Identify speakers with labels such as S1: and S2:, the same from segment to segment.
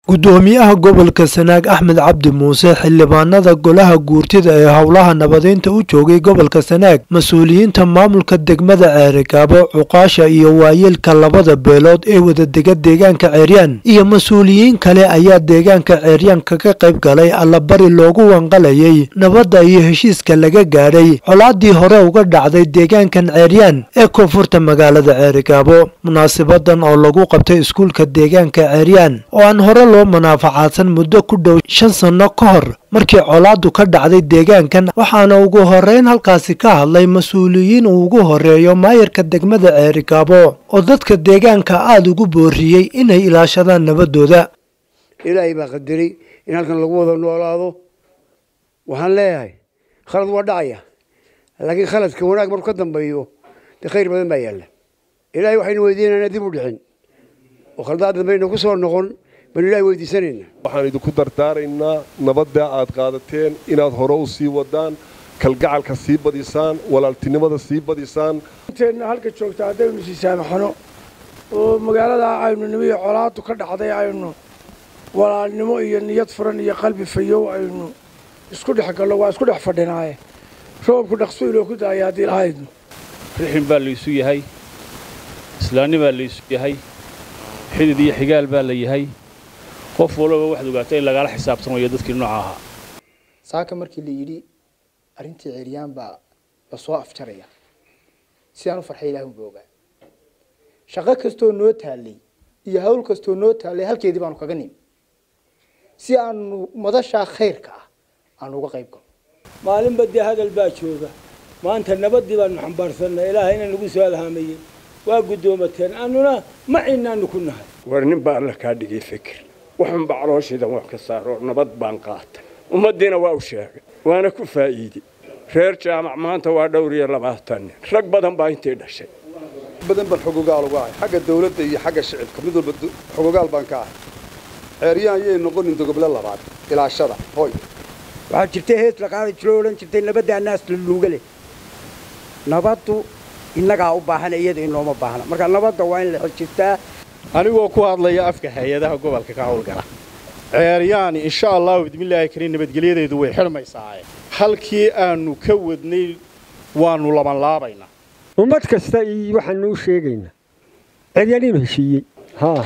S1: gudoomiyaha gobolka sanaag axmed cabdi muuse xildhibaanada golaha guurtida ee howlaha nabadeynta u joogay gobolka sanaag mas-uuliyiinta maamulka degmada ceerigaabo cuqaasha iyo waayeelka labada beelood ee wadadega deegaanka ceeryaan iyo mas-uuliyiin kale ayaa deegaanka ceeryaan kaga qayb galay allabari loogu wanqalayay nabadda iyo heshiiska laga gaadhay colaadii hore uga dhacday deegaankan ceeryaan ee koonfurta magaalada ceerigaabo munaasibadan oo lagu qabtay iskuulka deegaanka ceeryaan oo aan hore loo manaafacaadsan muddo ku dhow shan sanno ka hor markii colaadu ka dhacday deegaankan waxaana ugu horeyn halkaasi ka hadlay mas-uuliyiin uu ugu horeeyo maayarka degmada ceerigaabo oo dadka deegaanka aada ugu booriyey inay ilaashadaan nabadooda
S2: ilaahay baa qadaray in halkan lagu wada noolaado waxaan leeyahay khalad waa dhacaya laakiin khaladka wanaag marku ka dambeeyo dee khayr badan baa yaalla ilaahay waxaynu weydiinayna dib u dhicin oo khaldaad dambayna ku soo noqon banu ilahay weydiisanayna
S3: waxaan idinku dardaaraynaa nabadda aad qaadateen inaad hore u sii wadaan kalgacalka sii badisaan walaaltinimada sii badisaan
S4: inteenna halka joogta haddaynu sii saamaxno oo magaalada aynu nimiyo colaadu ka dhacday aynu walaalnimo iyo niyad furan iyo qalbi fayow aynu isku dhex gallo waa isku dhex fadhinaaye roobku dhaqso iloo ku daaya haddii lahaydnu
S5: rixin baa laysu yahay islaanni baa laysu yahay xidid iyo xigaal baa la yahay qof walaba waxaad ogaato in lagaala xisaabtamayo dadkii nooca ahaa
S6: saaka markii la yidhi arrintii ceeryaan baa la soo afjaraya sidaan u farxay ilaah unba ogaa shaqo kastoo noo taallay iyo hawl kastoo noo taallay halkeedii baanu kaga nimi si aanu madashaa khayrka ah aanu uga qayb galno
S7: maalinba dee hadal baa jooga maanta nabaddii baanu xambaarsanay ilaahayna nagu soo alhaamayey waa guddoomateen annuna macinaanu ku nahay
S8: war nin baa alla kaa dhigay fikir waxunba calooshiidan wax ka saaro nabad baan qaatay ummaddiina waa u sheegay waana ku faa'iidey reer jaamac maanta waa dhowr iyo labaatan nin rag badan baa intay dhashay
S9: badan baan xogogaal uga ahay xagga dawladda iyo xagga shicibka mid walba xogogaal baan ka ahay ceeryaan yay noqonin dogoble labaad ilaashada hoy
S2: waxaa jirtay hees la qaadi jiro odhan jirtay nabaddaa naas la luuga leh nabaddu innagaa u baahan iyada inooma baahna marka nabadda waa in la xojistaa
S10: anigoo ku hadlaya afka hay-adaha gobolka ka howlgala ceeryaani insha allahu bidmillaahi kariin nabadgelyadeedu way xidhmaysaa halkii aanu ka wadnay waanu labanlaabaynaa
S11: ummad kasta iyo waxaanu u sheegaynaa ceeryaan inuu heshiiyey haa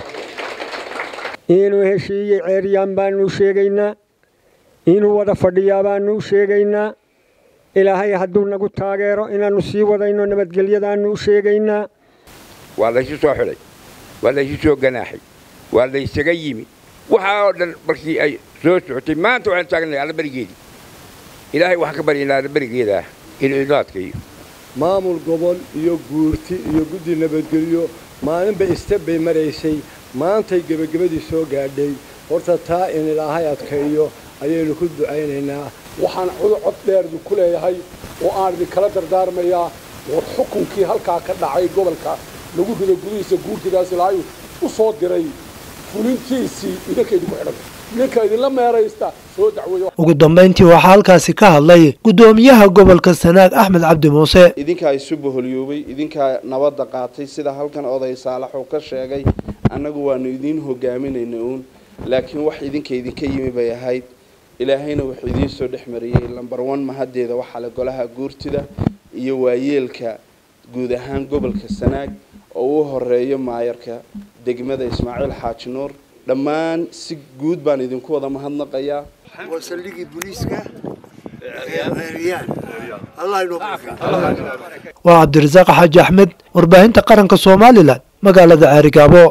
S11: inuu heshiiyey ceeryaan baanu sheegaynaa inuu wada fadhiyaa baanu u sheegaynaa ilaahay hadduu nagu taageero inaannu sii wadayno nabadgelyadaannu u sheegaynaa
S12: waa laysu soo xidhay waa laysu soo ganaaxay waa laysaga yimi waxaa oo dhan markii ay soo socotay maanta waxaan taagnahay allaberigeedii ilaahay waxaan ka baryaynaa allaberigeedaah inuu idlaadkayo
S13: maamul gobol iyo guurti iyo guddi nabadgelyo maalinba isteb bay maraysay maantay gebagabadii soo gaadhay horta taa in ilaahay adkaeyo ayaynu ku ducaynaynaa
S14: waxaan cod dheerdu ku leeyahay oo aan idinkala dardaarmayaa war xukunkii halkaa ka dhacay gobolka lagu rido gudihiisa guurtidaas ilaahay u soo diray fulintiisii idinka idinku xidhanta ninka idinla meeraysta soo dacweeyo
S1: ugu dambayntii waxaa halkaasi ka hadlay guddoomiyaha gobolka sanaag axmed cabdi muuse
S15: idinkaa isu boholyoobay idinkaa nabadda qaatay sida halkan oday saalaxuu ka sheegay annagu waanu idiin hogaaminayna uun laakiin wax idinka idinka yimi bay ahayd ilaahayna wuxuu idiin soo dhex mariyey lambar one mahaddeeda waxaa le golaha guurtida iyo waayeelka guud ahaan gobolka sanaag oo u horeeyo maayarka degmada ismaaciil xaaji nuur dhammaan si guud baan idinku wada mahadnaqayaa
S2: waa saldhigii booliiska ceeryaan allah inoo
S1: waa cabdirasaaq xaaji axmed warbaahinta qaranka somalilan magaalada ceerigaabo